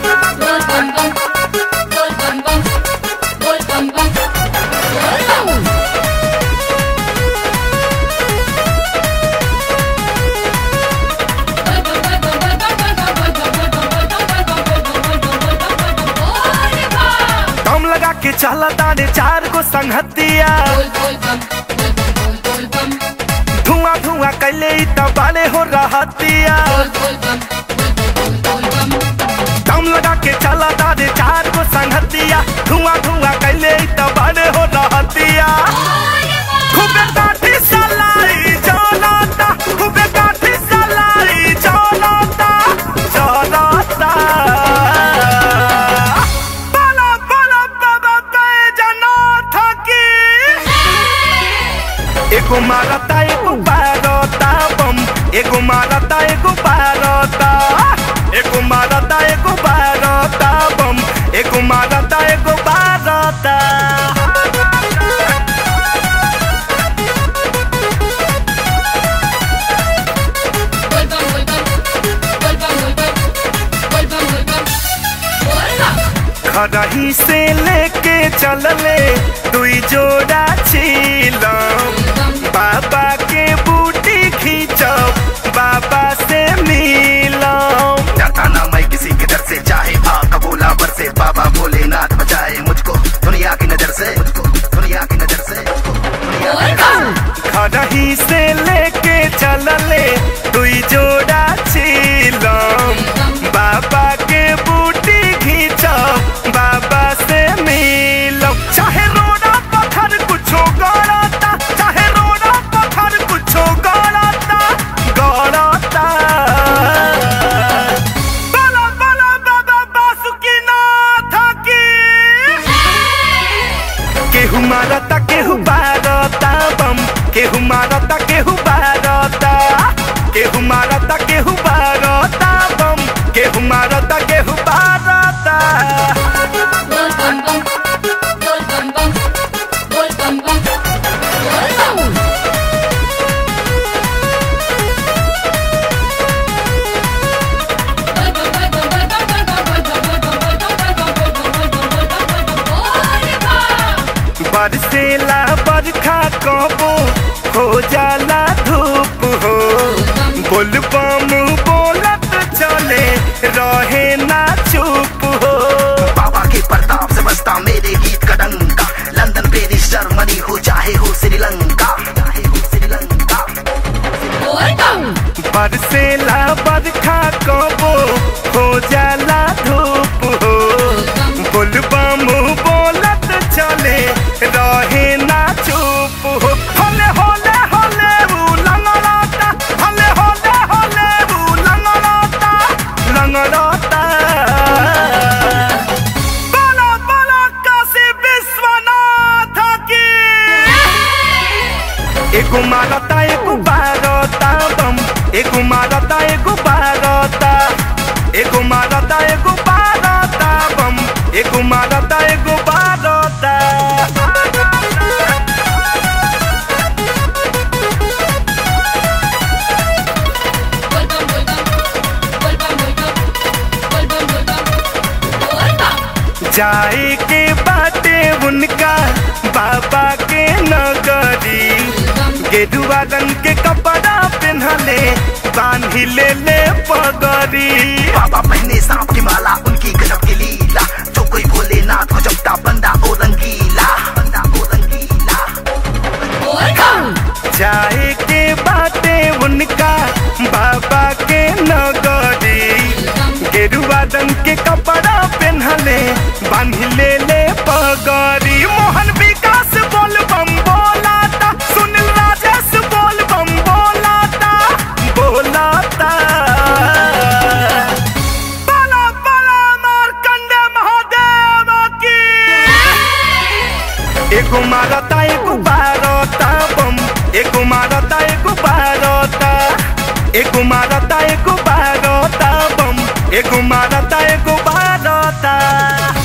Bol bam bam. Bol bam bam. Bol bam bam. Bol bam. दम लगा के चला तारे चार को संगतिया धुआं धुआं कैले इ त बाले हो रहतिया दम लगा के चला तारे चार को संगतिया धुआं धुआं कैले इ त बाले हो रहतिया खूबे काठी सलाई चलता खूबे काठी सलाई चलता चलता बला बला बाबा बैजनाथ की एगो मारता एगो बारता बम एगो मारता एगो बारता एगो मारता एगो बारता बम एगो मारता एगो बारता खरही से लेके चलले दुई जोड़ा छीलम बाबा के बूटी खींचब बाबा से मिलम डरता ना मैं किसी के डर से चाहे भाग कबूला बर से बाबा भोलेनाथ बचाए मुझको दुनिया की नजर से मुझको दुनिया की नजर से मुझको दुनिया की नजर से खरही से लेके चलले दुई जोड़ा छीलम बाबा के बूटी खींचब बाबा से मिलम चाहे रोड़ा पत्थर कुछो गड़ता चाहे रोड़ा पत्थर कुछो गड़ता गड़ता बला बला बाबा बासुकीनाथ की केहू मारता केहू बारता बम केहू मारता केहू बारता केहू मारता केहू बारता बम केहू मारता केहू बारता बरसेला बरखा कबो हो जाला धूप हो बोल बम बोलत चले रहे ना चुप हो बाबा के प्रताप से बसता मेरे गीत का डंका लंदन पेरिस जर्मनी हो चाहे हो श्रीलंका चाहे हो श्रीलंका बरसेला बरखा कबो हो जाला धूप हो बोल बम बोलत चले रहे ना चुप हो होले होले होले ऊ लंगड़ाता होले होले होले ऊ लंगड़ाता लंगड़ाता बोला बोला काशी विश्वनाथ की एगो मारता एगो बारता बम एगो मारता एगो बारता एगो मारता एगो बारता बम एगो मारता एगो बारता जाए के बाटे उनका बाबा के नगरी गेरुआ रंग के कपड़ा पहनले बांधी ले ले पगड़ी बाबा पहने सांप की माला उनकी गजब की लीला जो कोई भोलेनाथ को जपता बंदा ओ रंगीला बंदा ओ रंगीला जाए के बाटे उनका बाबा के नगरी गेरुआ रंग के कपड़ा पहनले बांध ले ले पगड़ी मोहन विकास बोल बम बोलाता सुनील राजेश बोल बम बोलाता बोलाता बला बला मारकंडे महादेव की एगो मारता एगो बारता बम एगो मारता एगो बारता एगो मारता एगो बारता बम एगो मारता एगो बारता